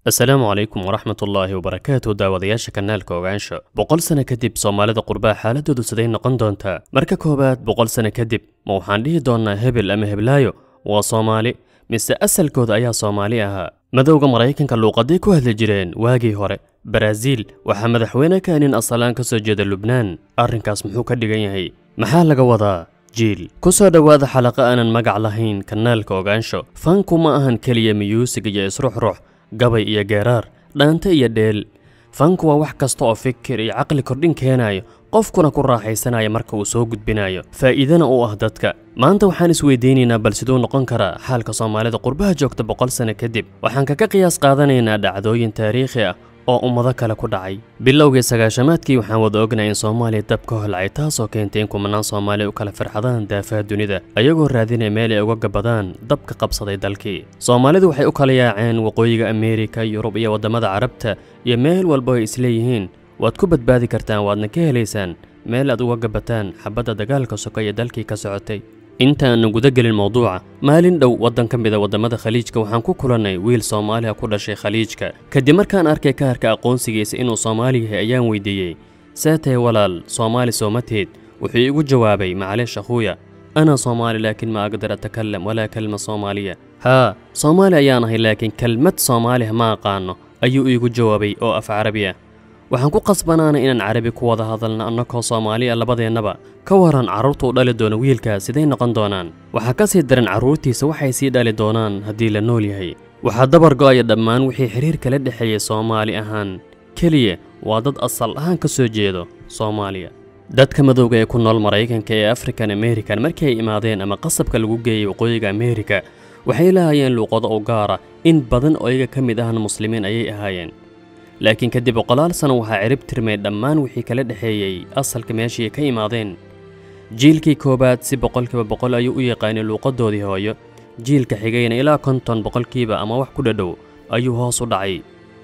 asalaamu calaykum waraxmat ullaahi wabarakaatu daawadayaasha kanaalka ogaansho boqol sano kadib soomaalida qurbaa xaaladoodu siday noqon doontaa marka koowaad boqol sano kadib ma waxaan dhihi doonnaa hebel ama heblaayo waa soomaali mise asalkooda ayaa soomaali ahaa madowga maraykanka luuqaday ku hadli jireen waagii hore baraaziil waxaa madaxweyne ka nin asalaan ka soo jeeda lubnaan arrinkaas muxuu ka dhigan yahay maxaa laga wadaa jiil ku soo dhowaada xalaqa aanan magac lahayn kanaalka ogaansho fanku ma ahan keliya miyuusig iyo isruxrux gabay iyo geeraar dhaante iyo dheel fanku waa wax kasta oo fikir iyo caqli kordhin keenayo qofkuna ku raaxaysanaya marka uu soo gudbinayo faa'iidana u ah dadka maanta waxaan isweydiinaynaa bal siduu noqon karaa xaalka soomaalida qurbaha joogta boqol sano kadib waxaan kaga qiyaas qaadanaynaa dhacdooyin taariikhi ah oo ummado kale ku dhacay bilowgii sagaashamaadkii waxaan wada ognahay in soomaaliya dab ka holcay taasoo keentay in kumanaan soomaali u kala farxadaan daafaha dunida ayagoo raadinaya meel ay uga gabadaan dabka qabsaday dalkii soomaalidu waxay u kala yaaceen waqooyiga ameerika yurub iyo waddamada carabta iyo meel walba ay isleeyihiin waad ku badbaadi kartaan waadna ka helaysaan meel aad uga gabataan xabadda dagaalka soka iyo dalkii ka socotay inta aanan guda gelin mowduuca maalin dhow waddan ka mida waddamada khaliijka waxaan ku kulannay wiil soomaaliha ku dhashay khaliijka kadib markaan arkay kaarka aqoonsigiisa inuu soomaali yahay ayaan weydiiyey seetay walaal soomaali soomateed wuxuu iigu jawaabay macleesh akhuuya ana soomaali laakiin ma aqdar atakalam walaa kelma soomaaliya haa soomaali ayaan ahay laakiin kelmad soomaaliha ma aqaano ayuu iigu jawaabay oo af carabi ah waxaan ku qasbanaana inaan carabi ku wada hadalna annakoo soomaali a labadeennaba ka waran carruurta u dhali doono wiilkaas siday noqon doonaan waxaa ka sii daran carruurtiisa waxay sii dhali doonaan haddii la nool yahay waxaa dabar go'aya dhammaan wixii xiriir kala dhexeeyey soomaali ahaan keliya waa dad asal ahaan ka soo jeedo soomaaliya dadka madowga ee ku nool maraykanka ee african american markii ay imaadeen ama qasabka lagu geeyey waqooyiga ameerika waxay lahaayeen luuqado u gaara in badan oo iyaga ka mid ahna muslimiin ayay ahaayeen laakiin kadib boqolaal sano waxaa cirib tirmay dhammaan wixii kala dhexeeyey asalka meeshii ka imaadeen jiilkii koowaad si boqolkiiba boqol ayuu u yaqaanay luuqadoodii hooyo jiilka xigayna ilaa konton boqolkiiba ama wax ku dhadhow ayuu hoos u dhacay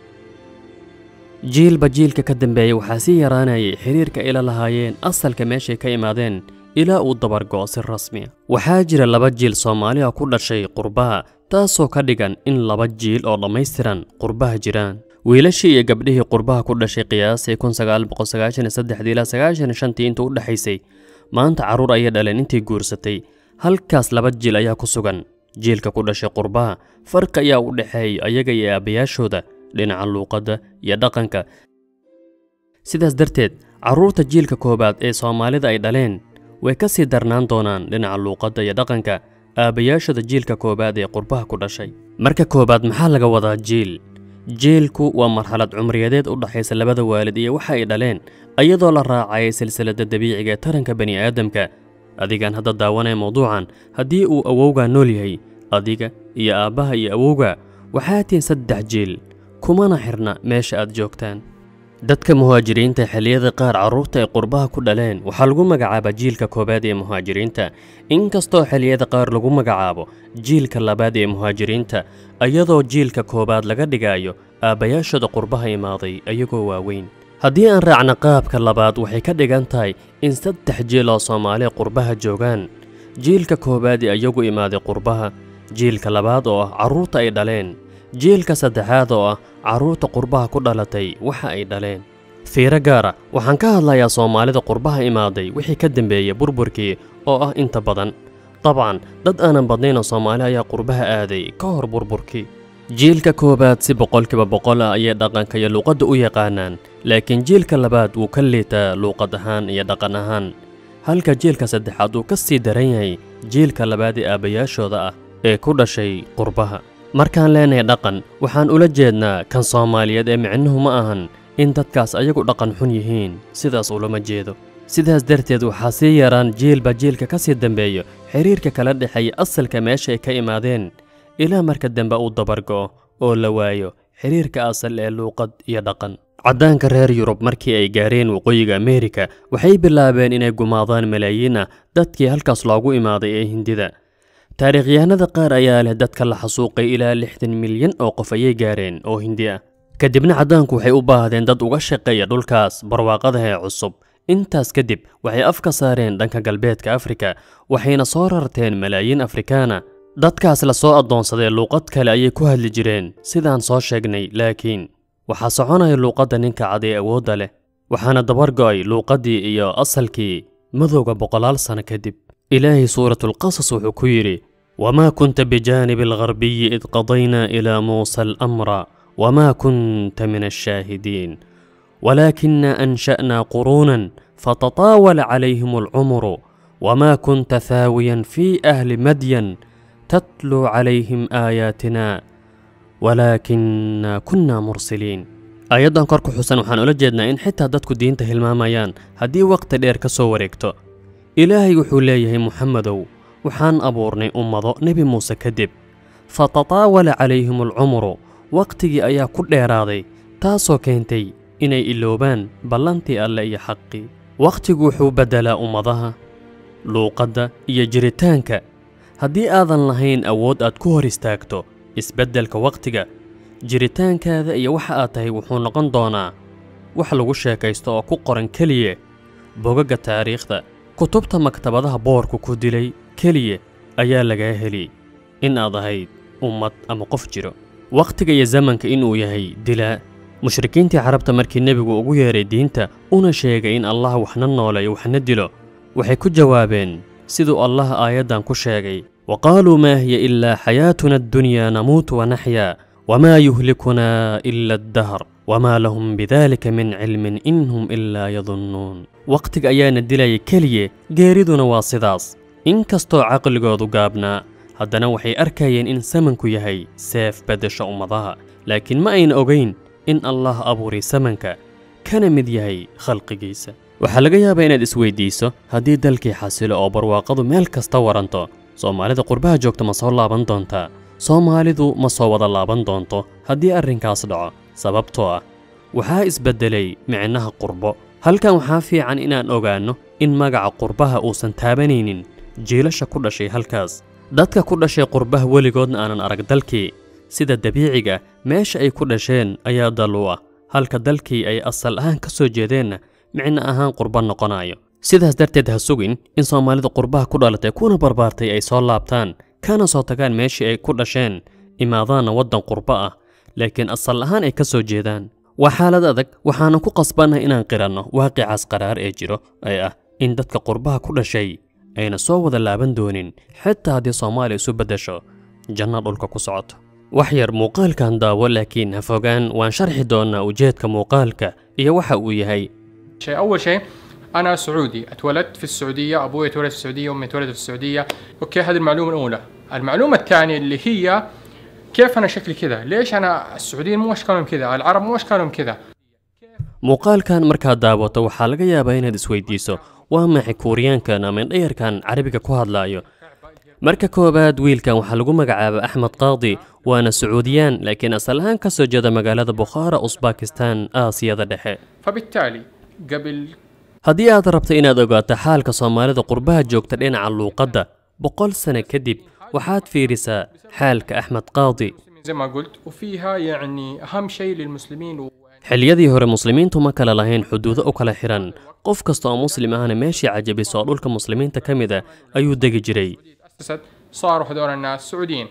jiilba jiilka ka dambeeyey waxaa sii yaraanayay xiriirka ila lahaayeen asalka meeshay ka imaadeen ilaa uu dabargo'o si rasmiya waxaa jira laba jiil soomaaliha ku dhashay qurbaha taasoo ka dhigan in laba jiil oo dhammaystiran qurbaha jiraan wiilashii iyo gabdhihii qurbaha ku dhashay qiyaasay ilaa sagaashantii inta u dhexaysay maanta carruur ayay dhaleen intii guursatay halkaas laba jiil ayaa ku sugan jiilka ku dhashay qurbaha farqi ayaa u dhexeeya ayaga iyo aabbayaashooda dhinaca luuqadda iyo dhaqanka sidaas darteed carruurta jiilka koowaad ee soomaalida ay dhaleen way ka sii darnaan doonaan dhinaca luuqadda iyo dhaqanka aabbayaashooda jiilka koowaad ee qurbaha ku dhashay marka koowaad maxaa laga wadaa jiil jiilku waa marxalad cumriyadeed u dhaxaysa labada waalid iyo waxa ay dhaleen iyadoo la raacayay silsiladda dabiiciga ee taranka bani aadamka adigaan hadda daawanaya mawduucan haddii uu awowgaa nool yahay adiga iyo aabbaha iyo awowga waxaa tihin saddex jiil kumana xirna meesha aad joogtaan dadka muhaajiriinta xilliyada qaar carruurta ay qurbaha ku dhaleen waxaa lagu magacaabaa jiilka koowaad ee muhaajiriinta inkastoo xilliyada qaar lagu magacaabo jiilka labaad ee muhaajiriinta iyadoo jiilka koowaad laga dhigayo aabbayaashooda qurbaha imaaday ayagoo waaweyn haddii aan raacna qaabka labaad waxay ka dhigan tahay in saddex jiil oo soomaaliya qurbaha joogaan jiilka koowaad ee iyagu imaaday qurbaha jiilka labaad oo ah carruurta ay dhaleen jiilka saddexaad oo ah carruurta qurbaha ku dhalatay waxa ay dhaleen fiiro gaara waxaan ka hadlayaa soomaalida qurbaha imaaday wixii ka dambeeyey burburkii oo ah inta badan dabcan dad aanan badnaynoo soomaali ayaa qurbaha aaday ka hor burburkii jiilka koowaad si boqolkiiba boqol ah ayay dhaqanka iyo luuqadda u yaqaanaan laakiin jiilka labaad wuu ka liitaa luuqad ahaan iyo dhaqan ahaan halka jiilka saddexaad uu ka sii daran yahay jiilka labaad ee aabbayaashooda ah ee ku dhashay qurbaha markaan leenahay dhaqan waxaan ula jeednaa kan soomaaliyeed ee micnuhu ma ahan in dadkaas ayagu dhaqan xun yihiin sidaas ulama jeedo sidaas darteed waxaa sii yaraan jiilba jiilka ka sii dambeeyo xiriirka kala dhexeeya asalka meesha ay ka imaadeen ilaa marka dambe uu dabargo'o oo la waayo xiriirka asal ee luuqad iyo dhaqan caddaanka reer yurub markii ay gaareen waqooyiga ameerika waxay bilaabeen inay gumaadaan malaayiin ah dadkii halkaas loogu imaaday ee hindida taariikhyahanada qaar ayaa leh dadka la xasuuqay ilaa lixdan milyan oo qof ayay gaareen oo hindi ah kadibna caddaanku waxay u baahdeen dad uga shaqeeya dhulkaas barwaaqadaha ee cusub intaas kadib waxay af ka saareen dhanka galbeedka afrika waxayna soo rarteen malaayiin afrikaana dadkaas la soo addoonsadee luuqad kale ayay ku hadli jireen sidaan soo sheegnay laakiin waxaa soconaya luuqadda ninka cad ee awoodda leh waxaana dabargo'ay luuqaddii iyo asalkii madowga boqolaal sano kadib ilaahay suuratulqasas wuxuu ku yidhi wamaa kunta bijaanibi algarbiyi id qadaynaa ilaa muusa alamra wamaa kunta min alshaahidiin walaakina ansha'naa quruunan fatataawala calayhim alcumru wamaa kunta thaawiyan fii ahli madyan tatluu calayhim aayaatina walaakina kunna mursiliin aayaddan kor ku xusan waxaan ula jeednaa in xitaa dadku diinta hilmaamayaan haddii wakhti dheer ka soo wareegto ilaahay wuxuu leeyahay muxamedow waxaan abuurnay ummado nebi muuse kadib fatataawala calayhim alcumru wakhtigii ayaa ku dheeraaday taasoo keentay inay iloobaan ballantii alle iyo xaqii wakhtigu wuxuu beddelaa ummadaha luuqadda iyo jiritaanka haddii aadan lahayn awood aad ku hor istaagto isbeddelka wakhtiga jiritaankaada iyo waxa aad tahay wuxuu noqon doonaa wax lagu sheekaysto oo ku qoran keliya bogagga taariikhda kutubta maktabadaha boorku ku dilay keliya ayaa lagaa heli in aad ahayd ummad ama qof jiro wakhtiga iyo zamanka inuu yahay dilaa mushrikiintii carabta markii nebigu ugu yeedhay diinta una sheegay in allah waxna nooleeyo waxna dilo waxay ku jawaabeen siduu allah aayaddan ku sheegay wa qaaluu maa hiya ilaa xayaatuna addunyaa namuutu wanaxyaa wamaa yuhlikunaa ila addahr wamaa lahum bidaalika min cilmin in hum ilaa yadunnuun wakhtiga ayaana dilaya keliya geeriduna waa sidaas in kastoo caqligoodu gaabnaa haddana waxay arkayeen in samanku yahay seef beddesha ummadaha laakiin ma ayna ogayn in allah abuuray samanka kana mid yahay khalqigiisa waxaa laga yaabaa inaad isweydiiso haddii dalkii xasilo oo barwaaqadu meel kasta waranto soomaalida qurbaha joogta ma soo laaban doontaa soomaalidu ma soo wada laaban doonto haddii arrinkaas dhaco sababtoo ah waxaa isbeddelay micnaha qurbo halkan waxaa fiican inaan ogaanno in magaca qurbaha uusan taabanaynin jiilasha ku dhashay halkaas dadka ku dhashay qurbaha weligoodna aanan arag dalkii sida dabiiciga meesha ay ku dhasheen ayaa dal u ah halka dalkii ay asal ahaan ka soo jeedeenna micno ahaan qurba noqonayo sidaas darteed ha sugin in soomaalida qurbaha ku dhalatay kuna barbaartay ay soo laabtaan kana soo tagaan meeshii ay ku dhasheen imaadaanna waddan qurbo ah laakiin asal ahaan ay ka soo jeedaan waa xaalad adag waxaana ku qasbannahay inaan qiranno waaqicaas qaraar ee jiro ee ah in dadka qurbaha ku dhashay ayna soo wada laaban doonin xitaa haddii soomaaliya isu beddesho janno dhulka ku socoto wax yar muuqaalkan daawo laakiin ha fogaan waan sharxi doonnaa ujeedka muuqaalka iyo waxa uu yahay شيء أول شيء أنا سعودي اتولدت في السعودية أبوي اتولد في السعودية أمي اتولدت في السعودية أوكي هذه المعلومة الأولى المعلومة الثانية اللي هي كيف أنا شكلي كذا ليش أنا السعوديين مو أشكالهم كذا العرب مو أشكالهم كذا muuqaalkan markaad daawato waxaa laga yaabaa inaad isweydiiso waa maxay kuuriyaankan ama indhayarkan carabiga ku hadlaayo marka koowaad wiilkan waxaa lagu magacaaba axmed qaadi waana sacuudiyaan laakiin asal ahaan ka soo jeeda magaalada bukhaara usbakistan aasiyada dhexe فبالتالي قبل haddii aad rabto inaad ogaato xaalka soomaalida qurbaha joogta dhinaca luuqadda boqol sano kadib waxaad fiirisaa xaalka axmed qaadi زي ما قلت وفيها يعني أهم شيء للمسلمين و... xilliyadii hore muslimiintu ma kala lahayn xuduudo u kala xihan qof kasta oo muslim ahna meeshii cajabiso oo dhulka muslimiinta ka mid a ayuu degi jiray أسست صاروا هذول الناس سعوديين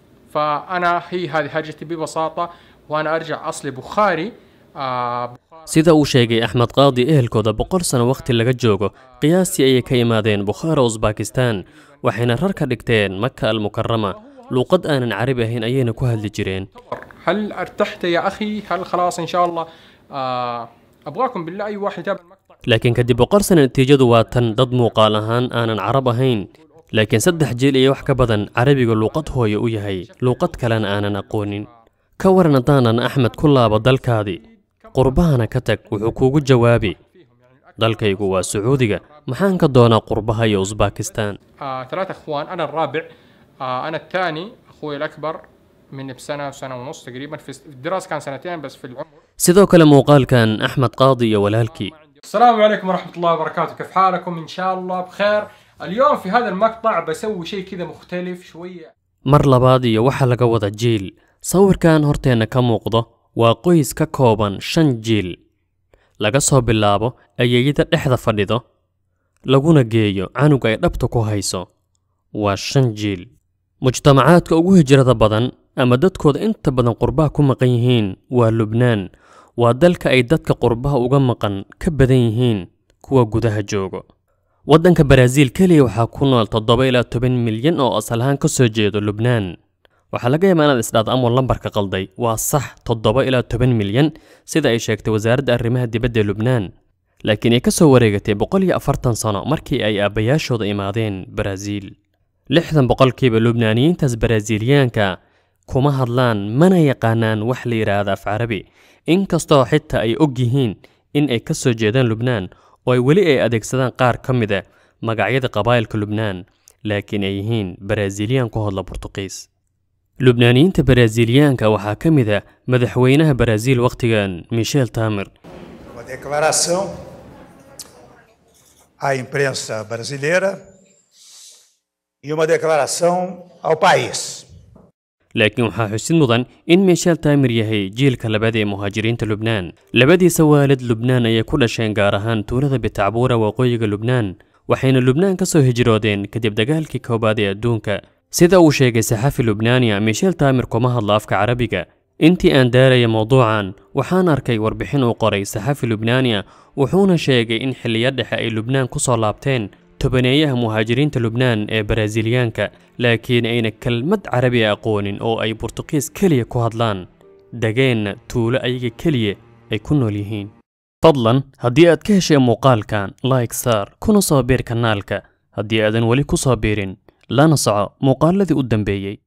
فأنا هي هذه هرجتي ببساطة وأنا أرجع أصلي بخاري آه sida uu sheegay axmed qaadi ehelkooda boqol sano wakhti laga joogo qiyaastii ayay ka yimaadeen bukhaara usbakistan waxayna rar ka dhigteen maka almukarama luuqad aanan carabi ahayn ayayna ku hadli jireen هل ارتحت يا أخي هل خلاص إن شاء الله آه أبغاكم بالله أي واحد يتابع المقطع laakiin kadib boqol sano natiijadu waa tan dad muuqaal ahaan aanan carab ahayn laakiin saddex jil iyo wax ka badan carabiga luuqad hooye u yahay luuqad kalena aanan aqoonin ka waran haddaanan axmed ku laabo dalkaadii qurbahana ka tag wuxuu kuugu jawaabi dalkaygu waa sacuudiga maxaan ka doonaa qurbaha iyo usbakistan آه ثلاثة أخوان أنا الرابع آه أنا الثاني أخوي الأكبر من بسنة وسنة ونص تقريبا في في الدراسة كان سنتين بس في العمر sidoo kale muuqaalkan axmed qaadi iyo walaalkii السلام عليكم ورحمة الله وبركاته كيف حالكم إن شاء الله بخير اليوم في هذا المقطع بسوي شيء كذا مختلف شوية mar labaad iyo waxaa laga wada jiil sawirkan horteenna ka muuqdo waa qoys ka kooban shan jiil laga soo bilaabo ayeeyada dhexda fadhido laguna geeyo canug ay dhabta ku hayso waa shan jiil mujtamacaadka ugu hijrada badan ama dadkooda inta badan qurbaha ku maqan yihiin waa lubnaan waa dalka ay dadka qurbaha uga maqan ka badan yihiin kuwa gudaha joogo waddanka baraaziil keliya waxaa ku nool toddoba ilaa toban milyan oo asal ahaan ka soo jeedo lubnaan waxaa laga yaabaa inaad isdhaad amuu lambarka qalday waa sax toddoba ilaa toban milyan sida ay sheegtay wasaaradda arrimaha dibadda ee lubnaan laakiin ay ka soo wareegatay boqol iyo afartan sano markii ay aabbayaashooda imaadeen baraaziil lixdan boqolkiiba lubnaaniyiintaas baraaziiliyaanka kuma hadlaan mana yaqaanaan wax la yidhaahda af carabi inkastoo xitaa ay og yihiin in ay ka soo jeedaan lubnaan oo ay weli ay adeegsadaan qaar ka mid a magacyada qabaa'ilka lubnaan laakiin ay yihiin baraaziiliyaan ku hadla burtuqiis lubnaaniyiinta baraaziiliyaanka waxaa ka mid a madaxweynaha baraaziil wakhtigan michel tamer Uma declaração à imprensa brasileira e uma declaração ao país. laakiin waxaa xusid mudan in michel tamer yahay jiilka labaad ee muhaajiriinta lubnaan labadiisa waalid lubnaan ayay ku dhasheen gaar ahaan tuulada bitacbuura waqooyiga lubnaan waxayna lubnaan ka soo hijroodeen kadib dagaalkii koowaad ee adduunka sida uu sheegay saxafi lubnaaniya michel tamer kuma hadlo afka carabiga intii aan daaraya mowduucan waxaan arkay warbixin uu qoray saxafi lubnaaniya wuxuuna sheegay in xilliyo dhexe ay lubnaan ku soo laabteen tobaneeyaha muhaajiriinta lubnaan ee baraaziiliyaanka laakiin ayna kelmad carabi a aqoonin oo ay burtuqiis keliya ku hadlaan dageenna tuulo ayaga keliya ay ku nool yihiin fadlan haddii aad ka heshay muuqaalkan like saar kuna soo biir kanaalka haddii aadan weli ku soo biirin lana soco muuqaaladii u dambeeyey